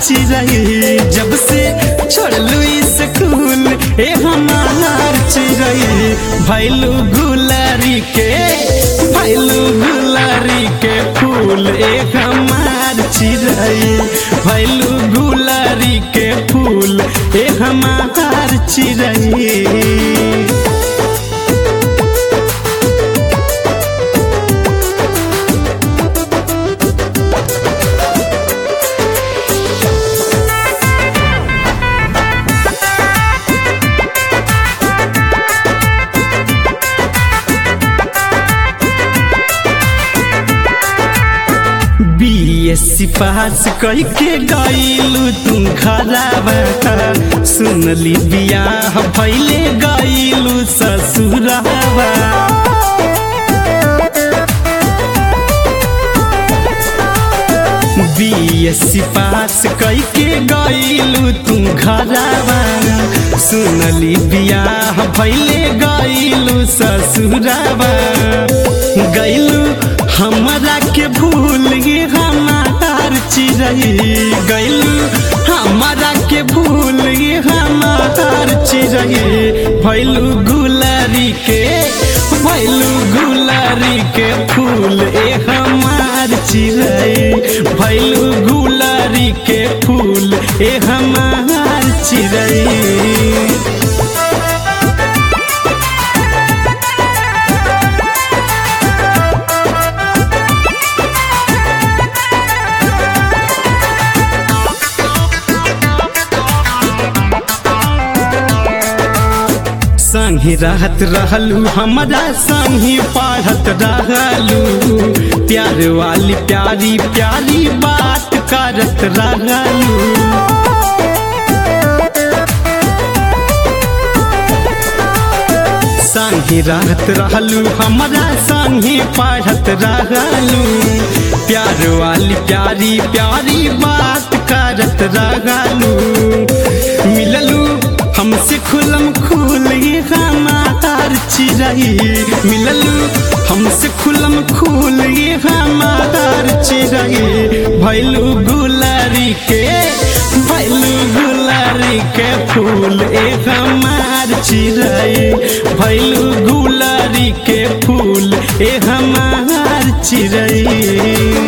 चिड़ै जब से छोड़लू स्कूल ए हमार चिड़ै भैलू गुलारी के भैलू गुलारी के फूल ए हमार चिड़ै भैलू गुलारी के फूल ए हमार चिड़ै बीएससी पास करके गईलू तुम खराबा सुनली बियाह भैले गईलू ससुराबा बीएससी पास करके गईलू तुम घराबा सुनली बियाह भैले गईलू ससुराबा गईलू हमरा के भूल गे हमार चिड़ै गईलू हमरा के भूल गे हमार चिड़ै भैलू गुलारी के भैलू गुलारी के फूल ए हमार चिड़ै भैलू गुलारी के फूल ए हमार चिड़ै संगी रहत रहलू हमरा संगी पढ़त रहलू प्यार वाली प्यारी प्यारी बात करत रहलू संगी रहत रहलू हमरा संगी पढ़त रहलू प्यार वाली प्यारी प्यारी बात करत रहलू मिललू हमसे खुलम खुल हमार चिड़ै मिललू हमसे खुलम खुल हमार चिड़ै भैलू गुलारी के भैलू गुलारी के फूल ए हमार चिड़ै भैलू गुलारी के फूल ए हमार चिड़ै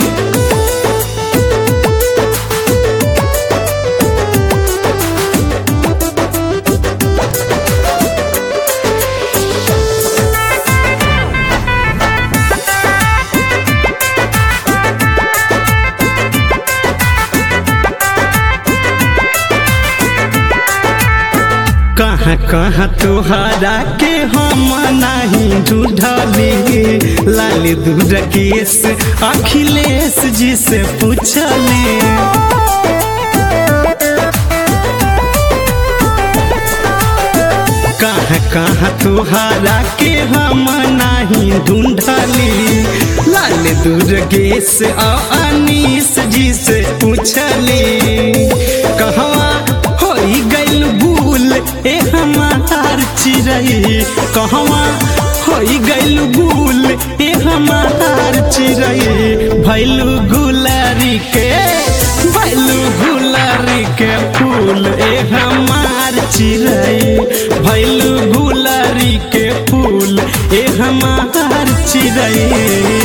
कहाँ कहाँ तोहरा के हम नहीं ढूंढली लाल दूर केस अखिलेश जी से पूछली कहाँ कहाँ तोहरा के हम नहीं ढूंढली लाल दुर्गेश अनीस जी से पूछली कहवा हो गइल भूल ए हमार चिड़ै कहवा हो गइल भूल ए हमार चिड़ै भैलू गुलारी के भैलू गुलारी के फूल ए हमार चिड़ै भैलू गुलारी के फूल ए हमार चिड़ै